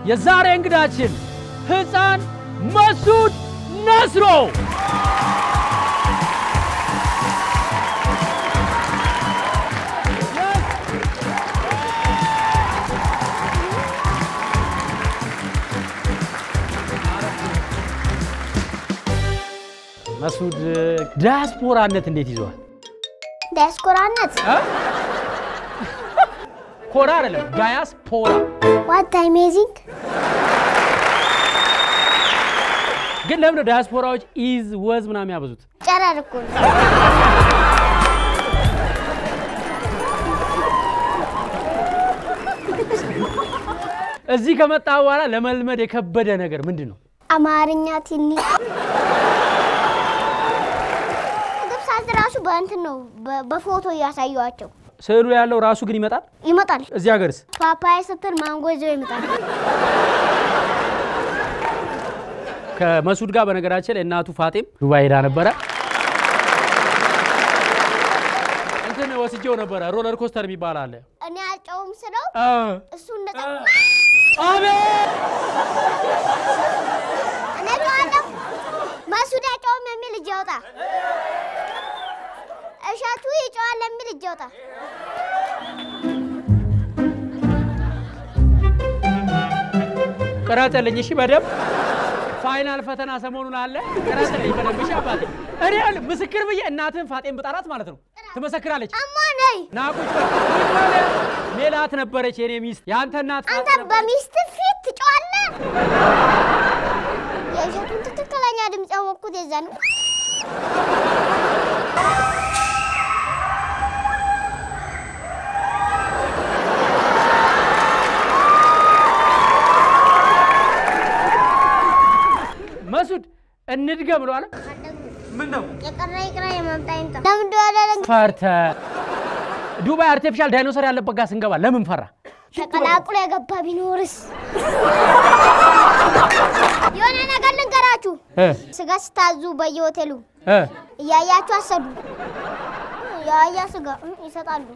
የዛሬ እንግዳችን ሕፃን መሱድ ነስሮ መሱድ ዲያስፖራነት እንዴት ይዘዋል? ዲያስፖራነት ኮራ አይደለም ዳያስፖራ ዋት አሜዚንግ ግን ለምን ነው ዳያስፖራዎች ኢዝ ወዝ ምናምን ያበዙት? ጨረር እኮ ነው። እዚህ ከመጣ በኋላ ለመልመድ የከበደ ነገር ምንድን ነው? አማርኛ ትንሽ ምግብ ሳዝ ራሱ በእንትን ነው በ- በፎቶ እያሳየዋቸው ስዕሉ ያለው ራሱ ግን ይመጣል። ይመጣል። እዚህ ሀገርስ ፓፓያ ስትል ማንጎ ይዘው ይመጣል። ከመሱድ ጋር በነገራችን ላይ እናቱ ፋጤም ዱባይ ሄዳ ነበረ። እንትን ወስጄው ነበረ። ሮለር ኮስተር የሚባል አለ። እኔ አልጨውም ስለው አ፣ እሱ እንደ አቤት እኔ ጨዋለሁ መሱድ አይጨውም የሚል እጅ ያውጣ። እሸቱ ይጨዋል የሚል እጅ ያውጣ። ቅረጽልኝ እሺ፣ በደንብ ፋይናል ፈተና ሰሞኑን አለ። ቅረጽልኝ በደንብ እሺ። አባቴ እኔ ያለ ምስክር ብዬ እናትህን ፋጤን ብጠራት ማለት ነው ትመሰክራለች። አማ ነይ ናቁጭ በል። ሜላት ነበረች የኔ ሚስት፣ የአንተ እናት አንተ ፋጤ ነበረች። በሚስት ፊት ትጨዋለህ። የእሸቱን ትክክለኛ ድምፅ ያወቅኩት የዛ ነው። መሱድ እንድገም ብሎ አለ። ምን ነው የቀረ ይቅራ የመምጣ ይምጣ። ለምንድን ወደ ፈርተ ዱባይ አርቲፊሻል ዳይኖሰር ያለበት ጋር ስንገባ ለምን ፈራ? ተቀላቅሎ የገባ ቢኖርስ? የሆነ ነገር ልንገራችሁ። እ ስጋ ስታዙ በየሆቴሉ እ እያያችሁ አሰዱ። የአህያ ስጋ እ ይሰጣሉ።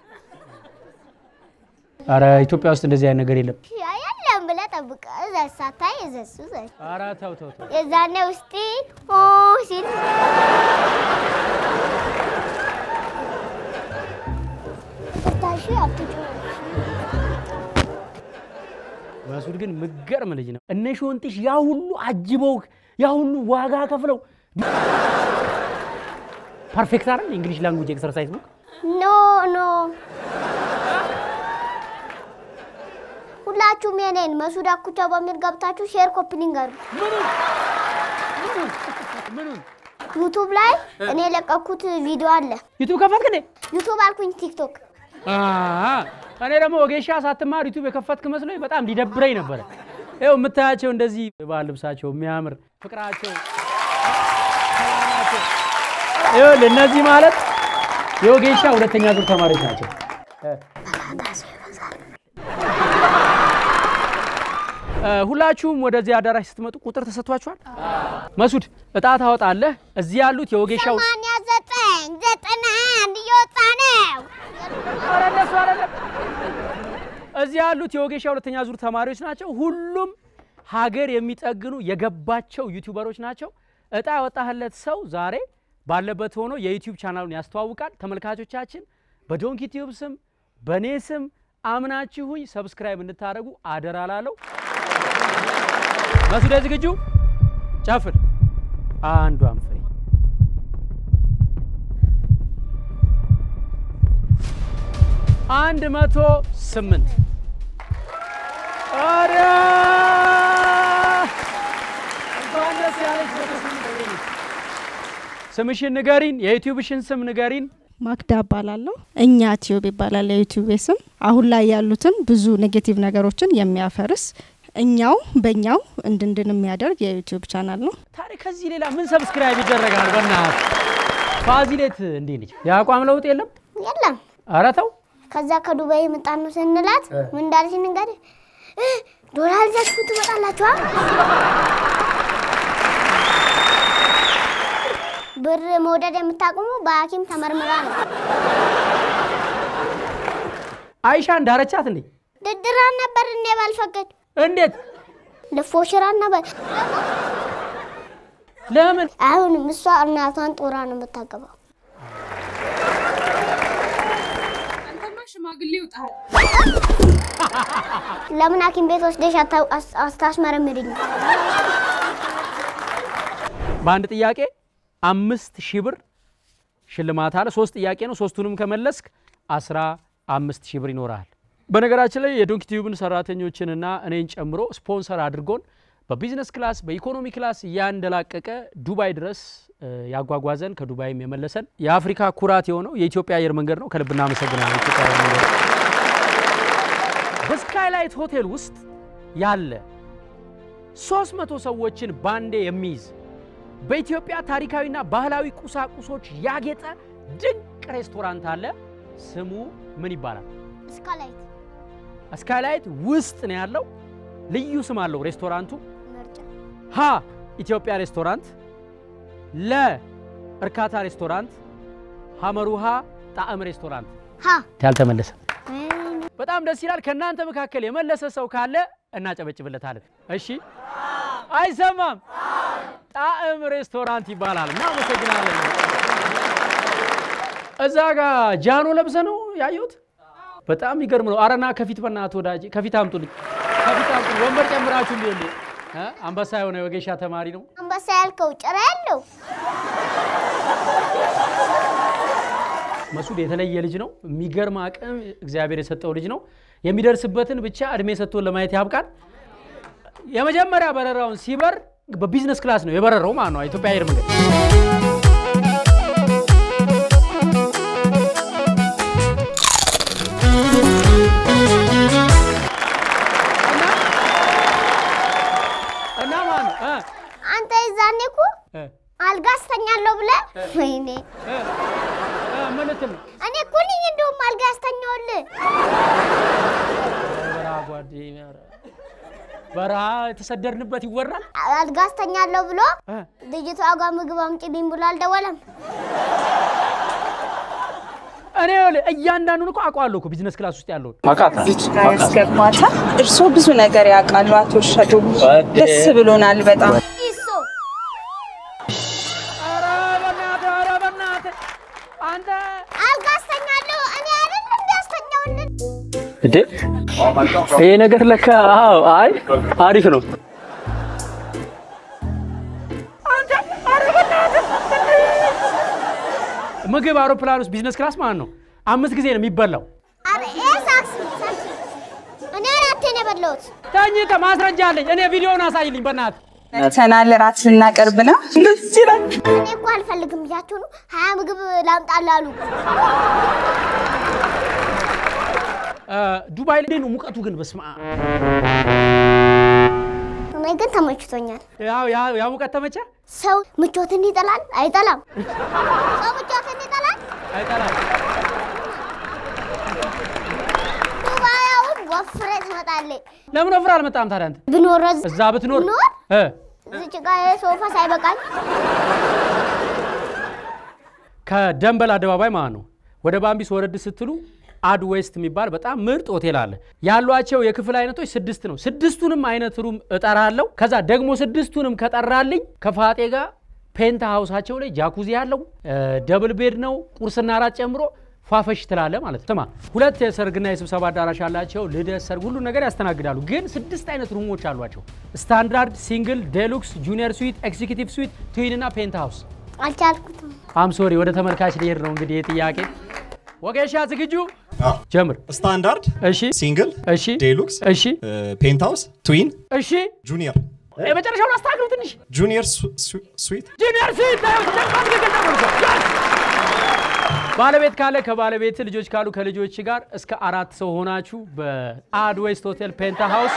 ኧረ ኢትዮጵያ ውስጥ እንደዚህ አይነት ነገር የለም። ያ የለም ብለህ ጠብቀ እዘዝ ሳታይ እዘዝ እዘዝ ኧረ ተው ተው ተው። የዛኔ ውስጤ ኦ ሲል ታሽ አትጩ መሱድ ግን ምገርም ልጅ ነው። እነ ሾንጥሽ ያ ሁሉ አጅበው ያ ሁሉ ዋጋ ከፍለው ፐርፌክት አይደል? እንግሊሽ ላንጉጅ ኤክሰርሳይዝ ቡክ ኖ ኖ ሁላችሁም የኔን መሱድ አኩቻ በሚል ገብታችሁ ሼር ኮፕሊንግ አድርጉ። ምኑን ዩቱብ ላይ እኔ የለቀኩት ቪዲዮ አለ። ዩቱብ ከፈትክ እንዴ? ዩቱብ አልኩኝ ቲክቶክ። አ እኔ ደግሞ ወጌሻ ሳትማር ዩቱብ የከፈትክ መስሎኝ በጣም ሊደብረኝ ነበረ። ይኸው የምታያቸው እንደዚህ ባህል ልብሳቸው የሚያምር ፍቅራቸው ሰላማቸው፣ ይኸውልህ እነዚህ ማለት የወጌሻ ሁለተኛ ዙር ተማሪዎች ናቸው። እ፣ ሁላችሁም ወደዚህ አዳራሽ ስትመጡ ቁጥር ተሰጥቷችኋል። መሱድ እጣ ታወጣለህ። እዚህ ያሉት የወጌሻ ሰማንያ ዘጠኝ ዘጠና አንድ እየወጣ ነው። ኧረ እነሱ አይደለም። እዚህ ያሉት የወጌሻ ሁለተኛ ዙር ተማሪዎች ናቸው። ሁሉም ሀገር የሚጠግኑ የገባቸው ዩቲዩበሮች ናቸው። እጣ ያወጣህለት ሰው ዛሬ ባለበት ሆኖ የዩቲዩብ ቻናሉን ያስተዋውቃል። ተመልካቾቻችን በዶንኪ ቲዩብ ስም በእኔ ስም አምናችሁኝ ሰብስክራይብ እንድታደርጉ አደራ ላለው መሱደ ዝግጁ ጨፍር አንዷን ፍሬ አንድ መቶ ስምንት ኧረ እንኳን ደስ ያለሽ። ስምሽን ንገሪን፣ የዩቲዩብሽን ስም ንገሪን። ማክዳ እባላለሁ። እኛ ቲዩብ ይባላል የዩቲዩብ ስም። አሁን ላይ ያሉትን ብዙ ኔጌቲቭ ነገሮችን የሚያፈርስ እኛው በእኛው እንድንድን የሚያደርግ የዩቲዩብ ቻናል ነው። ታዲያ ከዚህ ሌላ ምን ሰብስክራይብ ይደረጋል? በእናትህ ፋዚሌት እንዴት ነች? የአቋም ለውጥ የለም? የለም ኧረ ተው ከዛ ከዱባይ የመጣን ነው ስንላት ምን እንዳለች ንገር ዶላር ይዛችሁ ትመጣላችኋ ብር መውደድ የምታቆሙ በሐኪም ተመርምራ ነው። አይሻ እንዳረቻት እንዴ? ድድራን ነበር እኔ ባልፈቅድ እንዴት? ለፎሽራና በ ለምን? አሁንም እሷ እናቷን ጦራ ነው የምታገባው። አንተማ ሽማግሌ ይውጣል። ለምን ሐኪም ቤት ወስደሽ አታ- አስ- አስታስመረምሪኝ? በአንድ ጥያቄ አምስት ሺህ ብር ሽልማት አለ። ሶስት ጥያቄ ነው። ሶስቱንም ከመለስክ አስራ አምስት ሺህ ብር ይኖራል። በነገራችን ላይ የዶንኪ ቲዩብን ሰራተኞችንና እኔን ጨምሮ ስፖንሰር አድርጎን በቢዝነስ ክላስ በኢኮኖሚ ክላስ እያንደላቀቀ ዱባይ ድረስ እ፣ ያጓጓዘን ከዱባይም የመለሰን የአፍሪካ ኩራት የሆነው የኢትዮጵያ አየር መንገድ ነው። ከልብ እናመሰግናለን የኢትዮጵያ አየር መንገድ። በስካይላይት ሆቴል ውስጥ ያለ 300 ሰዎችን ባንዴ የሚይዝ በኢትዮጵያ ታሪካዊና ባህላዊ ቁሳቁሶች ያጌጠ ድንቅ ሬስቶራንት አለ። ስሙ ምን ይባላል? እስካላይት ስካይላይት ውስጥ ነው ያለው። ልዩ ስም አለው ሬስቶራንቱ። ምርጫ ሀ ኢትዮጵያ ሬስቶራንት፣ ለ እርካታ ሬስቶራንት፣ ሐመሩሃ ጣዕም ሬስቶራንት። ሀ ያልተመለሰ እኔ በጣም ደስ ይላል። ከእናንተ መካከል የመለሰ ሰው ካለ እናጨበጭብለታለን። እሺ፣ አይሰማም። ጣዕም ሬስቶራንት ይባላል። እናመሰግናለን። እዛ ጋር ጃኖ ለብሰ ነው ያየሁት። በጣም ይገርም ነው። አረና ከፊት በእናትህ ወዳጄ ከፊት አምጡልኝ፣ ከፊት አምጡልኝ። ወንበር ጨምራችሁ እንዲ አንበሳ የሆነ የወጌሻ ተማሪ ነው። አንበሳ ያልከው ጭራ ያለው መሱድ የተለየ ልጅ ነው። የሚገርም አቅም እግዚአብሔር የሰጠው ልጅ ነው። የሚደርስበትን ብቻ እድሜ ሰጥቶን ለማየት ያብቃል። የመጀመሪያ በረራውን ሲበር በቢዝነስ ክላስ ነው የበረረው ማለት ነው ኢትዮጵያ አየር መንገድ። እና እና ማለት ነው እ አንተ የዛኔ እኮ እ አልጋ አስተኛለሁ ብለህ ወይኔ እ እ ምን ልትል ነው? እኔ እኮ ነኝ እንደውም አልጋ ያስተኛውልህ። በረሃ ጓደኛ ኧረ በረሃ የተሰደድንበት ይወራል። አልጋ አስተኛለሁ ብሎ እ ልጅቷ ጋር ምግብ አምጪልኝ ብሎ አልደወለም። እኔ ይኸውልህ እያንዳንዱን እኮ አውቀዋለሁ እኮ ቢዝነስ ክላስ ውስጥ ያለውን እዚች ጋር ያስገባታል። እርስዎ ብዙ ነገር ያውቃሉ አቶ ሸዱ። ደስ ብሎናል በጣም። ይሶ ኧረ በእናትህ ኧረ በእናትህ አንተ አልጋ አስተኛለሁ እኔ አይደል እንዲያስተኛውልን እንዴ ይሄ ነገር ለካ አዎ አይ አሪፍ ነው አንተ ኧረ በእናትህ ምግብ አውሮፕላን ውስጥ ቢዝነስ ክላስ ማለት ነው አምስት ጊዜ ነው የሚበላው አረ ይሄ ሳክስ ሳክስ እኔ አራቴ ነው የበላሁት። ተኝተህ ማስረጃ አለኝ እኔ ቪዲዮውን አሳይልኝ በእናትህ ተናል ራት ልናቀርብ ነው። ደስ ይላል። እኔ እኮ አልፈልግም ብያቸው ነው ሀያ ምግብ ላምጣልህ አሉ። እ ዱባይ ላይ ነው ሙቀቱ ግን በስመ አብ እኔ ግን ተመችቶኛል። ያው ያው ያው ሙቀት ተመቸ ሰው ምቾትን ይጠላል አይጠላም? ሰው ምቾትን ይጠላል። አይጠላም ዱባይ አሁን ወፍሬ ትመጣለች። ለምን ወፍረህ አልመጣም ታዲያ አንተ ብኖር እዝ- እዛ ብትኖር ብኖር እ እዚች ጋ ሶፋ ሳይበቃኝ ከደንበል አደባባይ ማለት ነው ወደ ባምቢስ ወረድ ስትሉ አድ ዌስት የሚባል በጣም ምርጥ ሆቴል አለ። ያሏቸው የክፍል አይነቶች ስድስት ነው። ስድስቱንም አይነት ሩም እጠራለሁ። ከዛ ደግሞ ስድስቱንም ከጠራልኝ ከፋጤ ጋር ፔንታ ሀውሳቸው ላይ ጃኩዚ ያለው ደብል ቤድ ነው። ቁርስና እራት ጨምሮ ፏፈሽ ትላለ ማለት ነው። ስማ ሁለት የሰርግና የስብሰባ አዳራሽ አላቸው። ልደት፣ ሰርግ፣ ሁሉ ነገር ያስተናግዳሉ። ግን ስድስት አይነት ሩሞች አሏቸው። ስታንዳርድ፣ ሲንግል፣ ዴሉክስ፣ ጁኒየር ስዊት፣ ኤክዚኪቲቭ ስዊት፣ ትዊን እና ፔንታ ሀውስ አልቻልኩትም። አም ሶሪ ወደ ተመልካች ሊሄድ ነው እንግዲህ ጥያቄ ወጌሻ ዝግጁ ጀምር ስታንዳርድ፣ እሺ ሲንግል፣ እሺ ዴሉክስ፣ እሺ ፔንትሃውስ፣ ትዊን፣ እሺ ጁኒየር የመጨረሻውን አስተካክሉ ትንሽ ጁኒየር ስዊት ጁኒየር ስዊት ባለቤት ካለ ከባለቤት ልጆች ካሉ ከልጆች ጋር እስከ አራት ሰው ሆናችሁ በአድ ዌስት ሆቴል ፔንታ ሃውስ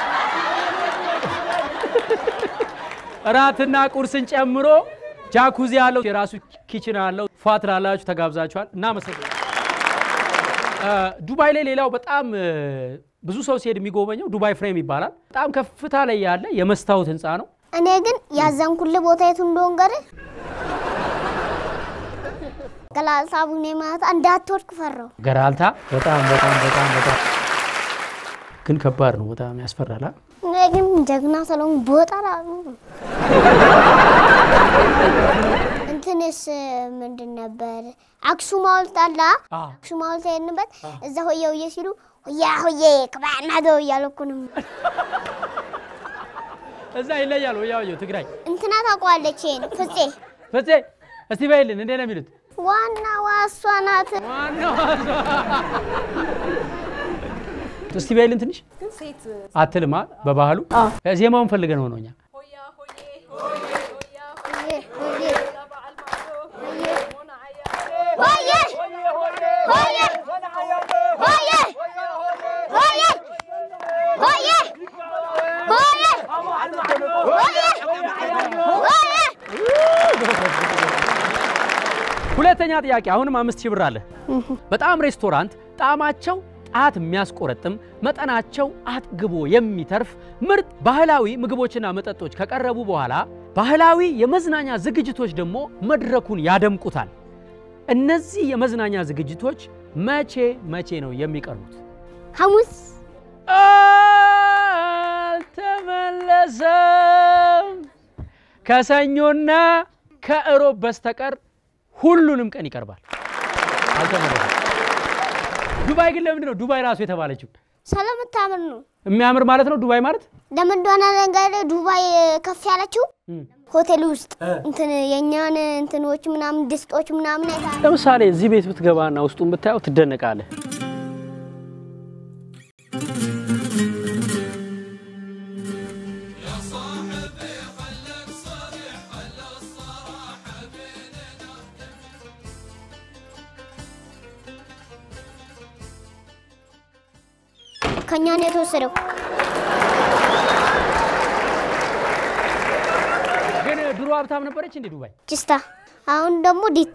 እራትና ቁርስን ጨምሮ ጃኩዚ ያለው የራሱ ኪችን አለው። ፏ ትላላችሁ፣ ተጋብዛችኋል። እናመሰግናለን። እ ዱባይ ላይ ሌላው በጣም እ ብዙ ሰው ሲሄድ የሚጎበኘው ዱባይ ፍሬም ይባላል። በጣም ከፍታ ላይ ያለ የመስታወት ህንፃ ነው። እኔ ግን ያዘንኩልህ ቦታ የቱ እንደሆን ገር ገላሳ ቡኔ ማታ እንዳትወድቅ ፈራው። ገራልታ በጣም በጣም በጣም በጣም ግን ከባድ ነው፣ በጣም ያስፈራል። አ? እኔ ግን ጀግና ስለሆንኩ ቦታ ላሉ እንትንስ ምንድን ነበር አክሱም ሐውልት አለ አ? አዎ። አክሱም ሐውልት ሄድንበት እዛ ሆየ ሆየ ሲሉ ሆያ ሆዬ ክባና ዶ እያሉ እኮ ነው እዛ ይለያል። ወያው ትግራይ እንትና ታውቀዋለች ይሄን ፍፄ ፍፄ እስቲ በይልን እንዴ ነው የሚሉት? ዋና ዋሷ ናት ዋናው እስቲ በይልን ትንሽ አትልማ በባህሉ ዜማውን ፈልገን ሆኖ እኛ ሆየ ሆየ ሆየ ሆየ ሆየ ሆየ ሆየ ሁለተኛ ጥያቄ አሁንም አምስት ሺህ ብር አለ። በጣም ሬስቶራንት ጣዕማቸው ጣት የሚያስቆረጥም መጠናቸው አጥግቦ የሚተርፍ ምርጥ ባህላዊ ምግቦችና መጠጦች ከቀረቡ በኋላ ባህላዊ የመዝናኛ ዝግጅቶች ደግሞ መድረኩን ያደምቁታል። እነዚህ የመዝናኛ ዝግጅቶች መቼ መቼ ነው የሚቀርቡት? ሐሙስ አልተመለሰም። ከሰኞና ከእሮብ በስተቀር ሁሉንም ቀን ይቀርባል። አልተመለሰም። ዱባይ ግን ለምንድን ነው ዱባይ ራሱ የተባለችው? ስለምታምር ነው። የሚያምር ማለት ነው ዱባይ ማለት ለምን እንደሆነ ነገር ዱባይ ከፍ ያለችው ሆቴል ውስጥ እንትን የእኛን እንትኖች ምናምን ድስጦች ምናምን አይታ ለምሳሌ እዚህ ቤት ብትገባና ውስጡን ብታየው ትደነቃለህ። ከእኛ ነው የተወሰደው። ግን ድሮ ሀብታም ነበረች እንዴ ዱባይ? ችስታ አሁን ደግሞ ዲታ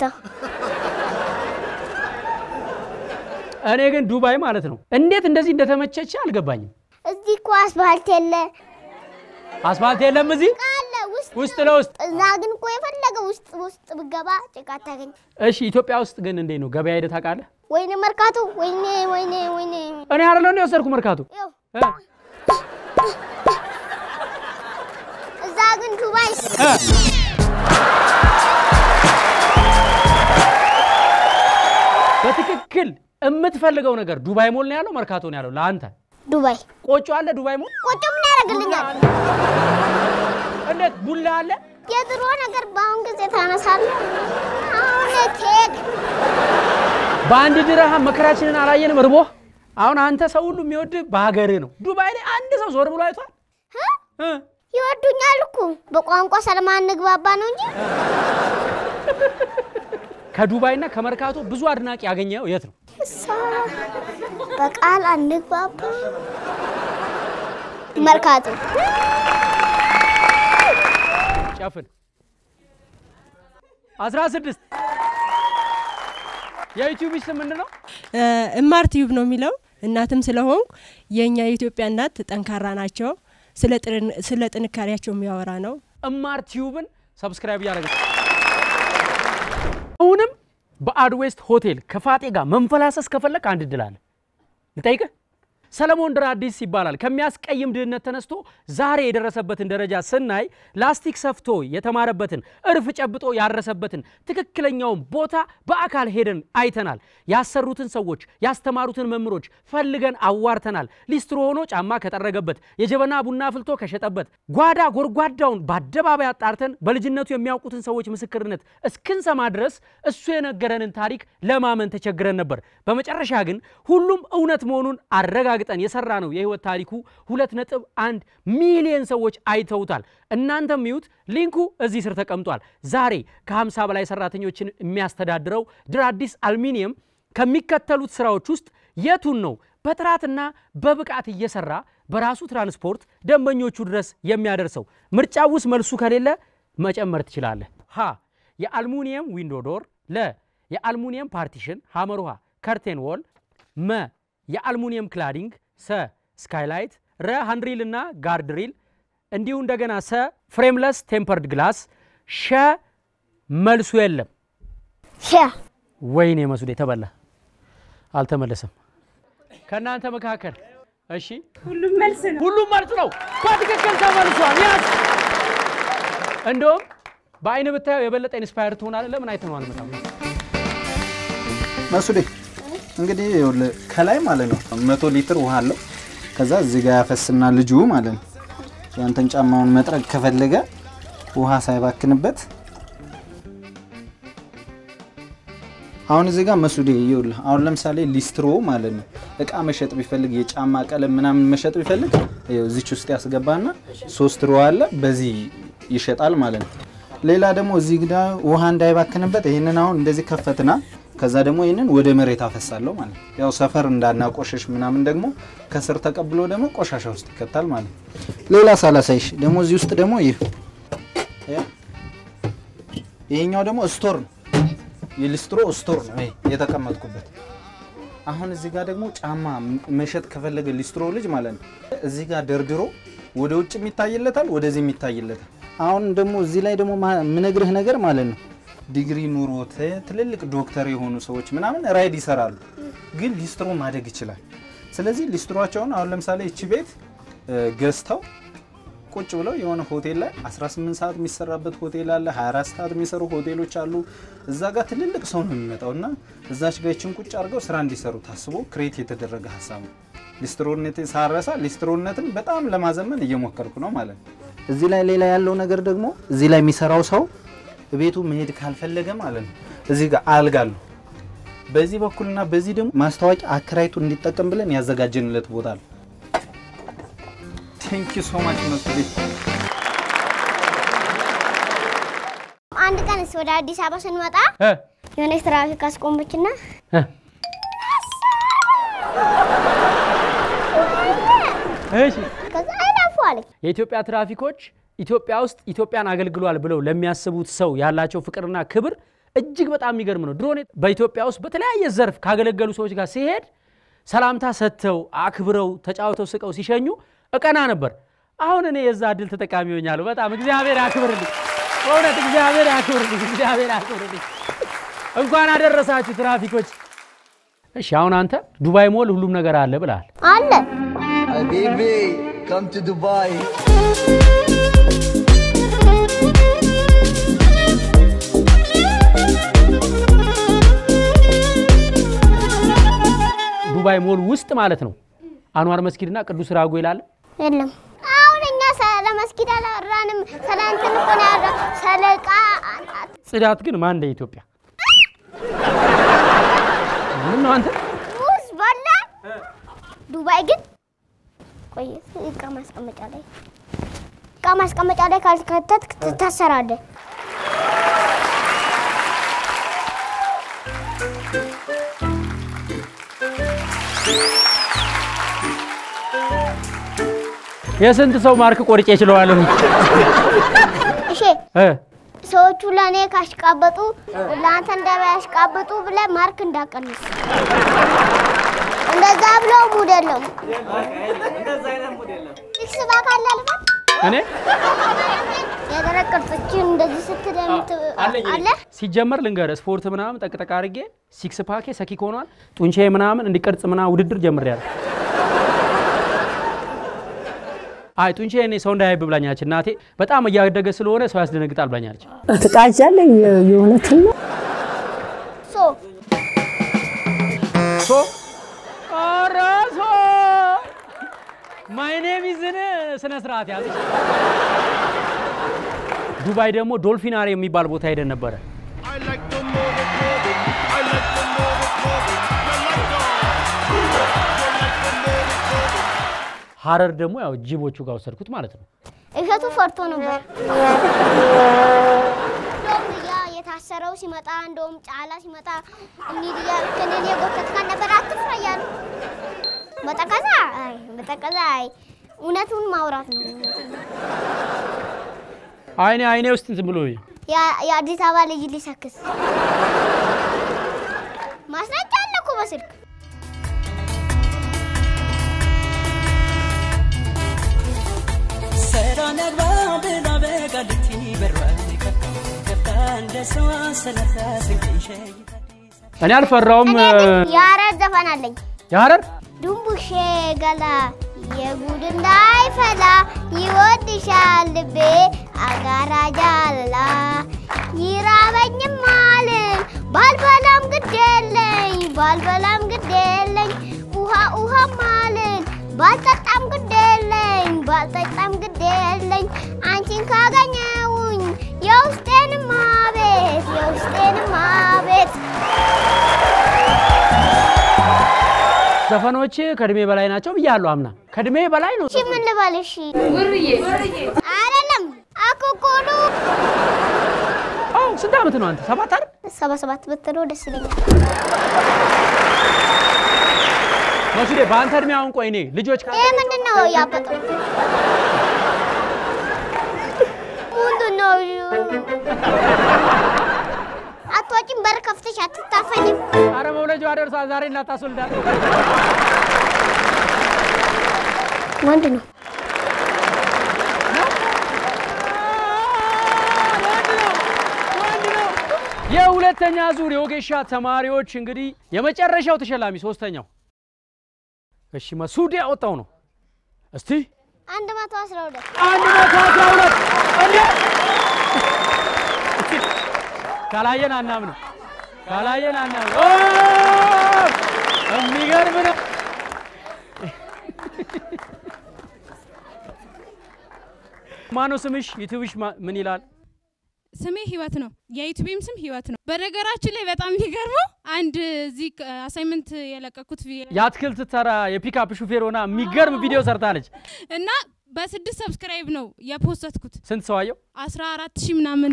እኔ ግን ዱባይ ማለት ነው እንዴት እንደዚህ እንደተመቸች አልገባኝም። እዚህ እኮ አስፋልት የለ አስፋልት የለም እዚህ አለ ውስጥ ውስጥ ለውስጥ። እዛ ግን እኮ የፈለገ ውስጥ ውስጥ ብገባ ጭቃ አታገኝ። እሺ ኢትዮጵያ ውስጥ ግን እንዴት ነው ገበያ ሄደህ ታውቃለህ? ወይኔ መርካቶ፣ ወይኔ ወይኔ ወይኔ እኔ አይደለሁ እንደ ወሰድኩ መርካቶ ይኸው እ? እዛ ግን ዱባይ እ? በትክክል የምትፈልገው ነገር ዱባይ ሞል ነው ያለው መርካቶ ነው ያለው ለአንተ ዱባይ ቆጮ አለ ዱባይ ሞል ቆጮ ምን ያደርግልኛል? እንዴት ቡላ አለ የድሮ ነገር በአሁን ጊዜ ታነሳለህ። አሁን ኬክ በአንድ ድርሃም መከራችንን አላየንም እርቦ አሁን አንተ ሰው ሁሉ የሚወድህ በሀገርህ ነው ዱባይ ላይ አንድ ሰው ዞር ብሎ አይቷል እ? እ? ይወዱኛል እኮ በቋንቋ ስለማንግባባ ነው እንጂ ከዱባይና ከመርካቶ ብዙ አድናቂ ያገኘው የት ነው እሷ በቃል አንግባባ። መርካቶ ጨፍን 16 የዩቲዩብ ስም ምንድን ነው እማር ቲዩብ ነው የሚለው። እናትም ስለሆንኩ የእኛ የኢትዮጵያ እናት ጠንካራ ናቸው። ስለ ጥርን- ስለ ጥንካሬያቸው የሚያወራ ነው። እማር ቲዩብን ሰብስክራይብ እያደረገ አሁንም በአድዌስት ሆቴል ከፋጤ ጋር መንፈላሰስ ከፈለክ አንድ እድል አለ። ልጠይቅህ። ሰለሞን ድራዲስ ይባላል። ከሚያስቀይም ድህነት ተነስቶ ዛሬ የደረሰበትን ደረጃ ስናይ ላስቲክ ሰፍቶ የተማረበትን እርፍ ጨብጦ ያረሰበትን ትክክለኛውን ቦታ በአካል ሄደን አይተናል። ያሰሩትን ሰዎች፣ ያስተማሩትን መምህሮች ፈልገን አዋርተናል። ሊስትሮ ሆኖ ጫማ ከጠረገበት፣ የጀበና ቡና ፍልቶ ከሸጠበት፣ ጓዳ ጎድጓዳውን በአደባባይ አጣርተን በልጅነቱ የሚያውቁትን ሰዎች ምስክርነት እስክንሰማ ድረስ እሱ የነገረንን ታሪክ ለማመን ተቸግረን ነበር። በመጨረሻ ግን ሁሉም እውነት መሆኑን አረጋግጠን የሰራ ነው የህይወት ታሪኩ ሁለት ነጥብ አንድ ሚሊዮን ሰዎች አይተውታል። እናንተም ይዩት፣ ሊንኩ እዚህ ስር ተቀምጧል። ዛሬ ከ50 በላይ ሰራተኞችን የሚያስተዳድረው ድራዲስ አልሚኒየም ከሚከተሉት ስራዎች ውስጥ የቱን ነው በጥራትና በብቃት እየሰራ በራሱ ትራንስፖርት ደንበኞቹ ድረስ የሚያደርሰው? ምርጫ ውስጥ መልሱ ከሌለ መጨመር ትችላለህ። ሀ የአልሙኒየም ዊንዶ ዶር፣ ለ የአልሙኒየም ፓርቲሽን ሐመር ውሃ ከርቴን ዎል፣ መ የአልሙኒየም ክላዲንግ፣ ሰ ስካይላይት፣ ረ ሃንድሪል እና ጋርድሪል፣ እንዲሁ እንደገና ሰ ፍሬምለስ ቴምፐርድ ግላስ፣ ሸ መልሱ የለም። ሸ ወይኔ መስሉ የተበላ አልተመለሰም። ከእናንተ መካከል እሺ ሁሉም መልስ ነው። ሁሉም መልስ ነው። በትክክል ተመልሷል። ያዝ። እንደውም በአይን ብታየው የበለጠ ኢንስፓየር ትሆናለህ። ለምን አይተህ ነው አልመጣም? መሱዴ እንግዲህ ይኸውልህ ከላይ ማለት ነው መቶ ሊትር ውሃ አለው። ከዛ እዚህ ጋር ያፈስና ልጁ ማለት ነው ያንተን ጫማውን መጥረግ ከፈለገ ውሃ ሳይባክንበት አሁን እዚህ ጋር መሱዴ ይኸውልህ አሁን ለምሳሌ ሊስትሮ ማለት ነው እቃ መሸጥ ቢፈልግ የጫማ ቀለም ምናምን መሸጥ ቢፈልግ ይኸው እዚች ውስጥ ያስገባና ሶስት ሮ አለ በዚህ ይሸጣል ማለት ነው። ሌላ ደግሞ እዚህ ጋ ውሃ እንዳይባክንበት ይህንን አሁን እንደዚህ ከፈትና ከዛ ደግሞ ይህንን ወደ መሬት አፈሳለሁ ማለት ነው። ያው ሰፈር እንዳናቆሸሽ ምናምን ደግሞ ከስር ተቀብሎ ደግሞ ቆሻሻ ውስጥ ይከታል ማለት ነው። ሌላ ሳላሳይሽ ደግሞ እዚህ ውስጥ ደግሞ ይህ ይሄኛው ደግሞ ስቶር ነው የሊስትሮ ስቶር ነው ይሄ የተቀመጥኩበት። አሁን እዚህ ጋር ደግሞ ጫማ መሸጥ ከፈለገ ሊስትሮ ልጅ ማለት ነው እዚህ ጋር ደርድሮ ወደ ውጭ የሚታይለታል፣ ወደዚህ የሚታይለታል። አሁን ደግሞ እዚህ ላይ ደግሞ ማ- የምነግርህ ነገር ማለት ነው ዲግሪ ኑሮት ትልልቅ ዶክተር የሆኑ ሰዎች ምናምን ራይድ ይሰራሉ፣ ግን ሊስትሮ ማደግ ይችላል። ስለዚህ ሊስትሯቸውን አሁን ለምሳሌ እቺ ቤት እ፣ ገዝተው ቁጭ ብለው የሆነ ሆቴል ላይ 18 ሰዓት የሚሰራበት ሆቴል አለ፣ 24 ሰዓት የሚሰሩ ሆቴሎች አሉ። እዛ ጋር ትልልቅ ሰው ነው የሚመጣው እና እዛች ጋር ይችን ቁጭ አድርገው ስራ እንዲሰሩ ታስቦ ክሬት የተደረገ ሀሳብ ነው። ሊስትሮነት ሳረሳ ሊስትሮነትን በጣም ለማዘመን እየሞከርኩ ነው ማለት ነው። እዚህ ላይ ሌላ ያለው ነገር ደግሞ እዚህ ላይ የሚሰራው ሰው ቤቱ መሄድ ካልፈለገ ማለት ነው እዚህ ጋር አልጋ አለው። በዚህ በኩልና በዚህ ደግሞ ማስታወቂያ አከራይቱ እንዲጠቀም ብለን ያዘጋጀንለት ቦታ ነው። ቴንክ ዩ ሶ ማች መስሊ አንድ ቀን ወደ አዲስ አበባ ስንመጣ እ የሆነች ትራፊክ አስቆመችና እ እሺ ከዛ አይላፉ አለች። የኢትዮጵያ ትራፊኮች ኢትዮጵያ ውስጥ ኢትዮጵያን አገልግሏል ብለው ለሚያስቡት ሰው ያላቸው ፍቅርና ክብር እጅግ በጣም የሚገርም ነው። ድሮ እኔ በኢትዮጵያ ውስጥ በተለያየ ዘርፍ ካገለገሉ ሰዎች ጋር ሲሄድ ሰላምታ ሰጥተው አክብረው ተጫውተው ስቀው ሲሸኙ እቀና ነበር። አሁን እኔ የዛ እድል ተጠቃሚ ሆኛለሁ። በጣም እግዚአብሔር ያክብርልኝ፣ በእውነት እግዚአብሔር ያክብርልኝ፣ እግዚአብሔር ያክብርልኝ። እንኳን አደረሳችሁ ትራፊኮች። እሺ አሁን አንተ ዱባይ ሞል ሁሉም ነገር አለ ብለሃል። አለ Habibi, come to Dubai. ዱባይ ሞል ውስጥ ማለት ነው አንዋር መስጊድና ቅዱስ ራጉኤል አለ። የለም። አሁን እኛ ስለ መስጊድ አላወራንም። ስለ እንትን እኮ ነው ያወራ ስለ ዕቃ ጽዳት ግን ማን እንደ ኢትዮጵያ ምን ነው አንተ ሙዝ በላ። ዱባይ ግን ቆይ ዕቃ ማስቀመጫ ላይ ዕቃ ማስቀመጫ ላይ ካልከተትክ ትታሰራለህ። የስንት ሰው ማርክ ቆርጬ እችለዋለሁ እሺ እ ሰዎቹ ለእኔ ካሽቃበጡ ለአንተ እንደሚያሽቃብጡ ብለህ ማርክ እንዳቀንስ። እንደዛ ብለው ሙድ የለውም። ፊክስ ባክ አለ አልባት እኔ የደረቅ ቅርጾችን እንደዚህ ስትል የምት አለ ሲጀመር ልንገር ስፖርት ምናምን ጠቅጠቅ አድርጌ ሲክስ ፓኬ ሰኪክ ሆኗል። ጡንቻዬ ምናምን እንዲቀርጽ ምናምን ውድድር ጀምሬያለሁ። አይ ጡንቻዬ እኔ ሰው እንዳያይብ ብላኛለች እናቴ። በጣም እያደገ ስለሆነ ሰው ያስደነግጣል ብላኛለች። ትቃዣለኝ የእውነትን ነው። ሶ ሶ ኧረ ሶ ማይ ኔም ኢዝን ስነ ስርዓት ያዘች። ዱባይ ደግሞ ዶልፊናሪ የሚባል ቦታ ሄደን ነበረ። ሀረር ደግሞ ያው ጅቦቹ ጋር ወሰድኩት ማለት ነው። እሸቱ ፈርቶ ነበር። እንደውም ያ የታሰረው ሲመጣ እንደውም ጫላ ሲመጣ እንሂድ እያልክ እኔን የጎተትካን ነበር አትፍራ እያሉ በጠቀዛ አይ በጠቀዛ አይ እውነቱን ማውራት ነው። እውነቱን። አይኔ አይኔ ውስጥ እንትን ብሎ ያ- የአዲስ አበባ ልጅ ሊሰክስ ማስረጃ አለ እኮ በስልክ እኔ አልፈራውም። እኔ ግን የሀረር ዘፈን አለኝ። የሀረር ዱንቡሼ ገላ የጉድ እንዳይፈላ ይወድሻል ልቤ አጋራ ጃለላ ይራበኝም አልን ባልበላም ግድ የለኝ ባልበላም ግድ የለኝ ውሃ ውሃም አልን ባልጠጣም ግድ የለኝ ባልጠጣም ግድ የለኝ አንቺን ካገኘውኝ የውስጤንም አቤት የውስጤንም አቤት ዘፈኖች ከእድሜ በላይ ናቸው ብያለሁ። አምና ከእድሜ በላይ ነው። እሺ ምን ልበል? እሺ ውርዬ አይደለም አኩኩሉ አዎ ስንት ዓመት ነው አንተ? ሰባት አይደል? ሰባ ሰባት ብትለው ደስ ይለኛል። መሱዴ በአንተ እድሜ አሁን ቆይ እኔ ልጆች ካ ይሄ ምንድን ነው ያበጠው? ምንድን ነው? አትወጪም? በር ከፍተሽ አትታፈኝም? አረ መውለጃዋ ደርሷል። ዛሬ እንዳታስወልዳት ወንድ ነው። የሁለተኛ ዙር የወጌሻ ተማሪዎች እንግዲህ የመጨረሻው ተሸላሚ ሶስተኛው እሺ መሱድ ያወጣው ነው። እስቲ አንድ መቶ አስራ ሁለት አንድ መቶ አስራ ሁለት እንዴ! ካላየን አናምንም፣ ካላየን አናምንም። ኦ! የሚገርም ነው። ማነው ስምሽ? ዩቲዩብሽ ማ- ምን ይላል? ስሜ ህይወት ነው። የዩቲዩብም ስም ህይወት ነው። በነገራችን ላይ በጣም የሚገርመው አንድ እዚህ አሳይመንት የለቀኩት ቪዲዮ የአትክልት ተራ የፒክአፕ ሹፌር ሆና የሚገርም ቪዲዮ ሰርታለች። እና በስድስት ሰብስክራይብ ነው የፖስተትኩት። ስንት ሰው አየው? አስራ አራት ሺህ ምናምን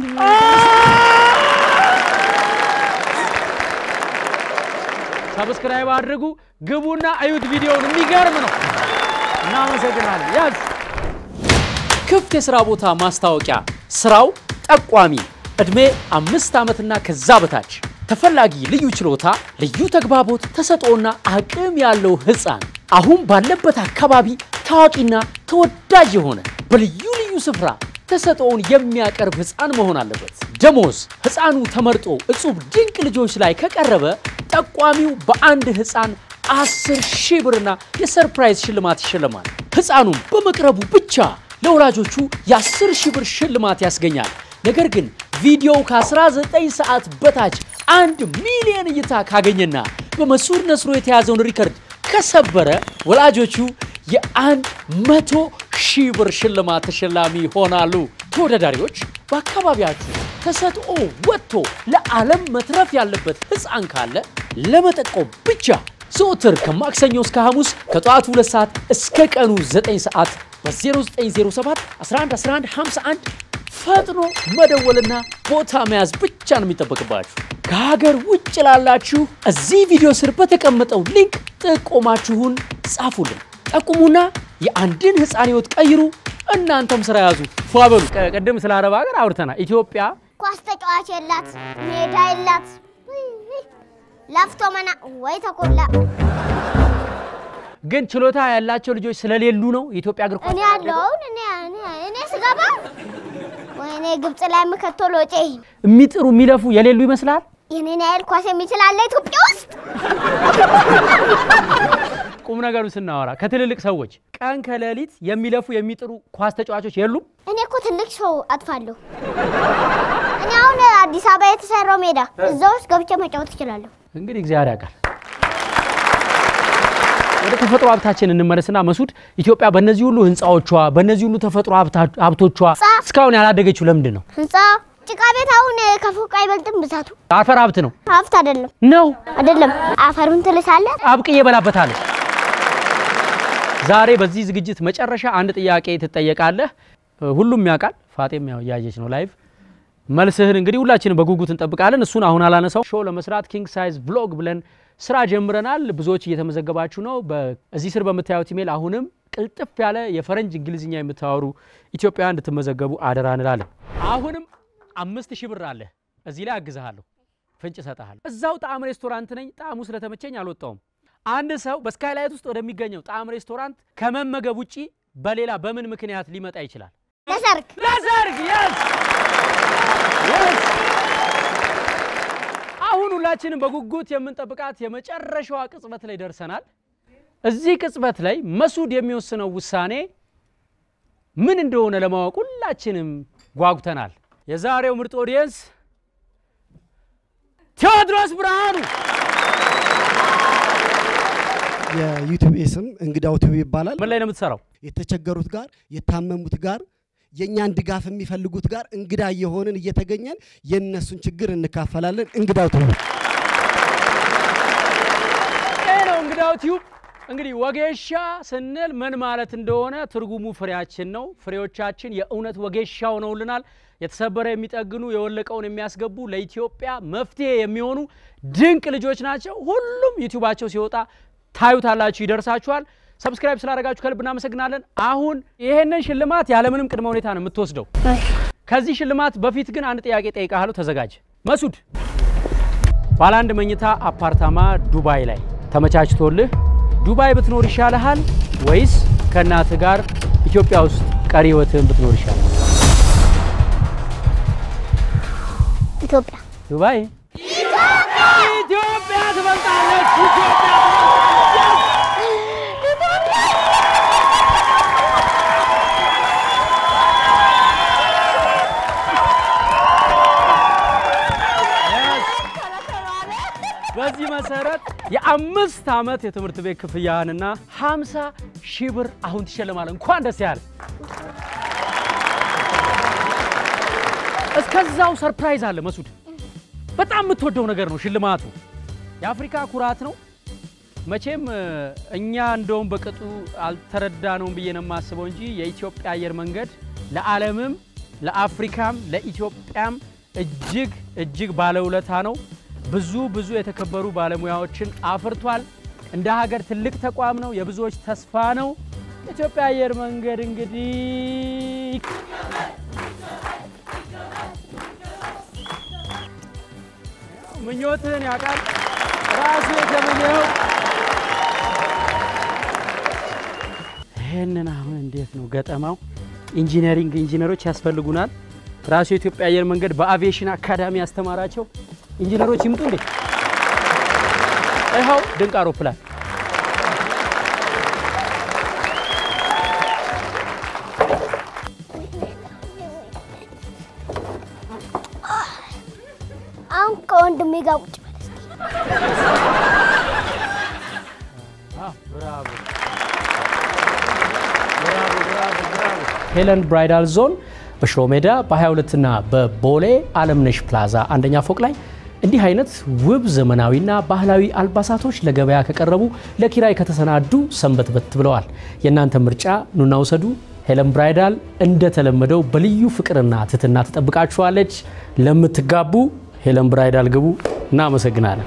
ሰብስክራይብ አድርጉ፣ ግቡና እዩት ቪዲዮውን። የሚገርም ነው። እናመሰግናለን። ያዝ ክፍት የሥራ ቦታ ማስታወቂያ። ስራው ጠቋሚ፣ ዕድሜ አምስት ዓመትና ከዛ በታች፣ ተፈላጊ ልዩ ችሎታ፣ ልዩ ተግባቦት፣ ተሰጥኦና አቅም ያለው ሕፃን አሁን ባለበት አካባቢ ታዋቂና ተወዳጅ የሆነ በልዩ ልዩ ስፍራ ተሰጥኦውን የሚያቀርብ ሕፃን መሆን አለበት። ደሞዝ ሕፃኑ ተመርጦ እጹብ ድንቅ ልጆች ላይ ከቀረበ ጠቋሚው በአንድ ሕፃን አስር ሺህ ብርና የሰርፕራይዝ ሽልማት ይሸልማል። ሕፃኑም በመቅረቡ ብቻ ለወላጆቹ የ10 ሺህ ብር ሽልማት ያስገኛል። ነገር ግን ቪዲዮው ከ19 ሰዓት በታች አንድ ሚሊዮን እይታ ካገኘና በመሱድ ነስሮ የተያዘውን ሪከርድ ከሰበረ ወላጆቹ የአንድ መቶ ሺህ ብር ሽልማት ተሸላሚ ይሆናሉ። ተወዳዳሪዎች በአካባቢያችሁ ተሰጥኦ ወጥቶ ለዓለም መትረፍ ያለበት ሕፃን ካለ ለመጠቆም ብቻ ዘወትር ከማክሰኞ እስከ ሐሙስ ከጠዋቱ 2 ሰዓት እስከ ቀኑ 9 ሰዓት በ0907 1111 51 ፈጥኖ መደወልና ቦታ መያዝ ብቻ ነው የሚጠበቅባችሁ። ከሀገር ውጭ ላላችሁ እዚህ ቪዲዮ ስር በተቀመጠው ሊንክ ጥቆማችሁን ጻፉልን። ጠቁሙና የአንድን ሕፃን ሕይወት ቀይሩ። እናንተም ስራ ያዙ። ፏ በሉ። ቀ- ቅድም ስለ አረብ ሀገር አውርተናል። ኢትዮጵያ ኳስ ተጫዋች የላት፣ ሜዳ የላት። ውይ፣ ውይ። ለፍቶ መና ወይ ተኮላ። ግን ችሎታ ያላቸው ልጆች ስለሌሉ ነው የኢትዮጵያ እግር ኳስ እኔ ያለውን እኔ እኔ እኔ ስገባ ወይኔ ግብጽ ላይ የምከተው ሎጬ የሚጥሩ የሚለፉ የሌሉ ይመስላል። የኔን ያህል ኳስ የሚችል አለ ኢትዮጵያ ውስጥ? ቁም ነገሩ ስናወራ ከትልልቅ ሰዎች ቀን ከሌሊት የሚለፉ የሚጥሩ ኳስ ተጫዋቾች የሉም። እኔ እኮ ትልቅ ሰው አጥፋለሁ። እኔ አሁን አዲስ አበባ የተሰራው ሜዳ እዛ ውስጥ ገብቼ መጫወት እችላለሁ። እንግዲህ እግዚአብሔር ያውቃል። ወደ ተፈጥሮ ሀብታችን እንመለስና መሱድ፣ ኢትዮጵያ በእነዚህ ሁሉ ህንፃዎቿ በእነዚህ ሁሉ ተፈጥሮ ሀብታ- ሀብቶቿ እስካሁን ያላደገችው ለምንድን ነው? ህንፃ ጭቃ ቤት አሁን ከፎቅ አይበልጥም ብዛቱ። አፈር ሀብት ነው ሀብት አይደለም ነው። አይደለም። አፈሩን ትልሳለህ። አብቅዬ እበላበታለሁ። ዛሬ በዚህ ዝግጅት መጨረሻ አንድ ጥያቄ ትጠየቃለህ። ሁሉም ያውቃል። ፋጤም ያው እያየች ነው ላይቭ። መልስህን እንግዲህ ሁላችንም በጉጉት እንጠብቃለን። እሱን አሁን አላነሳው። ሾው ለመስራት ኪንግ ሳይዝ ቭሎግ ብለን ስራ ጀምረናል። ብዙዎች እየተመዘገባችሁ ነው። በዚህ ስር በምታዩት ኢሜል አሁንም ቅልጥፍ ያለ የፈረንጅ እንግሊዝኛ የምታወሩ ኢትዮጵያውያን እንድትመዘገቡ አደራ እንላለን። አሁንም አምስት ሺህ ብር አለ እዚህ ላይ አግዝሃለሁ፣ ፍንጭ እሰጥሃለሁ። እዛው ጣዕም ሬስቶራንት ነኝ። ጣዕሙ ስለተመቸኝ አልወጣውም። አንድ ሰው በስካይላይት ውስጥ ወደሚገኘው ጣዕም ሬስቶራንት ከመመገብ ውጪ በሌላ በምን ምክንያት ሊመጣ ይችላል? ለሰርግ ለሰርግ የስ የስ አሁን ሁላችንም በጉጉት የምንጠብቃት የመጨረሻዋ ቅጽበት ላይ ደርሰናል። እዚህ ቅጽበት ላይ መሱድ የሚወስነው ውሳኔ ምን እንደሆነ ለማወቅ ሁላችንም ጓጉተናል። የዛሬው ምርጥ ኦዲየንስ ቴዎድሮስ ብርሃኑ የዩቲዩብ ስም እንግዳው ቲቪ ይባላል። ምን ላይ ነው የምትሰራው? የተቸገሩት ጋር የታመሙት ጋር የእኛን ድጋፍ የሚፈልጉት ጋር እንግዳ እየሆንን እየተገኘን የእነሱን ችግር እንካፈላለን። እንግዳው ቲቪ ይህ ነው እንግዳው ቲዩብ። እንግዲህ ወጌሻ ስንል ምን ማለት እንደሆነ ትርጉሙ ፍሬያችን ነው። ፍሬዎቻችን የእውነት ወጌሻው ነውልናል። የተሰበረ የሚጠግኑ የወለቀውን የሚያስገቡ ለኢትዮጵያ መፍትሄ የሚሆኑ ድንቅ ልጆች ናቸው። ሁሉም ዩቲዩባቸው ሲወጣ ታዩታላችሁ፣ ይደርሳችኋል። ሰብስክራይብ ስላደረጋችሁ ከልብ እናመሰግናለን። አሁን ይሄንን ሽልማት ያለምንም ቅድመ ሁኔታ ነው የምትወስደው። ከዚህ ሽልማት በፊት ግን አንድ ጥያቄ ጠይቃለሁ፣ ተዘጋጅ። መሱድ ባለ አንድ መኝታ አፓርታማ ዱባይ ላይ ተመቻችቶልህ ዱባይ ብትኖር ይሻልሃል ወይስ ከእናትህ ጋር ኢትዮጵያ ውስጥ ቀሪ ህይወትህን ብትኖር ይሻላል? ኢትዮጵያ ዱባይ ኢትዮጵያ ትበልጣለች። ኢትዮጵያ በዚህ መሰረት የአምስት ዓመት የትምህርት ቤት ክፍያህንና 50 ሺህ ብር አሁን ትሸልማለህ። እንኳን ደስ ያለ። እስከዛው ሰርፕራይዝ አለ መሱድ። በጣም የምትወደው ነገር ነው ሽልማቱ። የአፍሪካ ኩራት ነው። መቼም እ፣ እኛ እንደውም በቅጡ አልተረዳነውም ብዬ ነው የማስበው እንጂ የኢትዮጵያ አየር መንገድ ለዓለምም ለአፍሪካም ለኢትዮጵያም እጅግ እጅግ ባለውለታ ነው። ብዙ ብዙ የተከበሩ ባለሙያዎችን አፍርቷል። እንደ ሀገር ትልቅ ተቋም ነው። የብዙዎች ተስፋ ነው። የኢትዮጵያ አየር መንገድ እንግዲህ ምኞትህን ያውቃል ራሱ የተመኘው። ይህንን አሁን እንዴት ነው ገጠማው? ኢንጂነሪንግ ኢንጂነሮች ያስፈልጉናል። ራሱ የኢትዮጵያ አየር መንገድ በአቪዬሽን አካዳሚ ያስተማራቸው ኢንጂነሮች ይምጡ እንዴ! ይኸው ድንቅ አውሮፕላን አሁን ከወንድሜ ጋር ቁጭ በል እስኪ። ብራቮ ብራቮ ብራቮ ብራቮ። ሄለን ብራይዳል ዞን በሽሮ ሜዳ በ22 እና በቦሌ አለምነሽ ፕላዛ አንደኛ ፎቅ ላይ እንዲህ አይነት ውብ ዘመናዊና ባህላዊ አልባሳቶች ለገበያ ከቀረቡ ለኪራይ ከተሰናዱ ሰንበትበት ብለዋል። የእናንተ ምርጫ ኑና ውሰዱ። ሄለን ብራይዳል እንደተለመደው በልዩ ፍቅርና ትህትና ትጠብቃችኋለች። ለምትጋቡ ሄለን ብራይዳል ግቡ። እናመሰግናለን።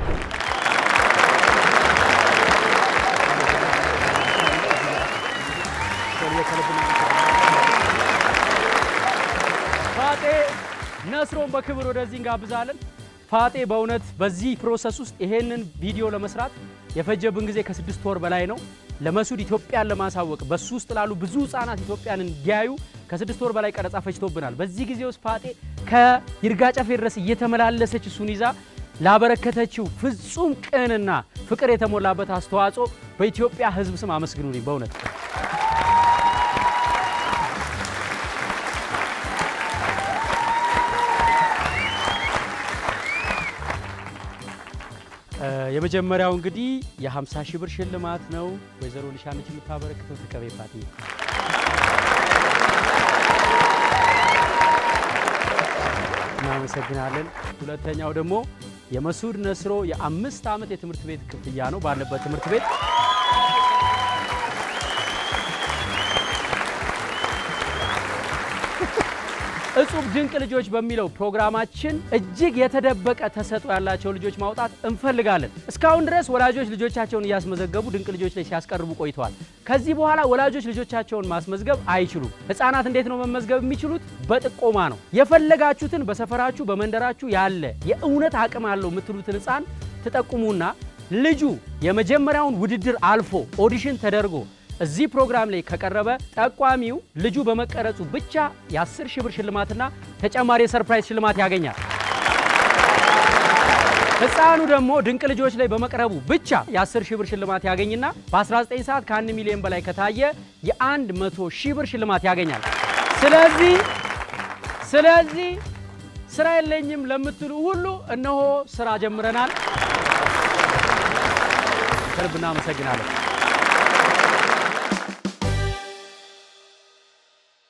ፋጤ ነስሮን በክብር ወደዚህ እንጋብዛለን። ፋጤ በእውነት በዚህ ፕሮሰስ ውስጥ ይሄንን ቪዲዮ ለመስራት የፈጀብን ጊዜ ከስድስት ወር በላይ ነው። ለመሱድ ኢትዮጵያን ለማሳወቅ በሱ ውስጥ ላሉ ብዙ ህጻናት ኢትዮጵያን እንዲያዩ ከስድስት ወር በላይ ቀረጻ ፈጅቶብናል። በዚህ ጊዜ ውስጥ ፋጤ ከይርጋ ጨፌ ድረስ እየተመላለሰች እሱን ይዛ ላበረከተችው ፍጹም ቅንና ፍቅር የተሞላበት አስተዋጽኦ በኢትዮጵያ ህዝብ ስም አመስግኑልኝ በእውነት የመጀመሪያው እንግዲህ የ50 ሺህ ብር ሽልማት ነው። ወይዘሮ ሊሻነች የምታበረክተው ተቀቤ ፓቲ እናመሰግናለን። ሁለተኛው ደግሞ የመሱድ ነስሮ የአምስት ዓመት የትምህርት ቤት ክፍያ ነው ባለበት ትምህርት ቤት እጹብ ድንቅ ልጆች በሚለው ፕሮግራማችን እጅግ የተደበቀ ተሰጥኦ ያላቸው ልጆች ማውጣት እንፈልጋለን። እስካሁን ድረስ ወላጆች ልጆቻቸውን እያስመዘገቡ ድንቅ ልጆች ላይ ሲያስቀርቡ ቆይተዋል። ከዚህ በኋላ ወላጆች ልጆቻቸውን ማስመዝገብ አይችሉም። ህፃናት እንዴት ነው መመዝገብ የሚችሉት? በጥቆማ ነው። የፈለጋችሁትን በሰፈራችሁ በመንደራችሁ ያለ የእውነት አቅም አለው የምትሉትን ህፃን ትጠቁሙና ልጁ የመጀመሪያውን ውድድር አልፎ ኦዲሽን ተደርጎ እዚህ ፕሮግራም ላይ ከቀረበ ጠቋሚው ልጁ በመቀረጹ ብቻ የ10 ሺህ ብር ሽልማትና ተጨማሪ የሰርፕራይዝ ሽልማት ያገኛል። ህፃኑ ደግሞ ድንቅ ልጆች ላይ በመቅረቡ ብቻ የ10 ሺህ ብር ሽልማት ያገኝና በ19 ሰዓት ከ1 ሚሊዮን በላይ ከታየ የ100 ሺህ ብር ሽልማት ያገኛል። ስለዚህ ስለዚህ ስራ የለኝም ለምትሉ ሁሉ እነሆ ስራ ጀምረናል። ከልብ እናመሰግናለን።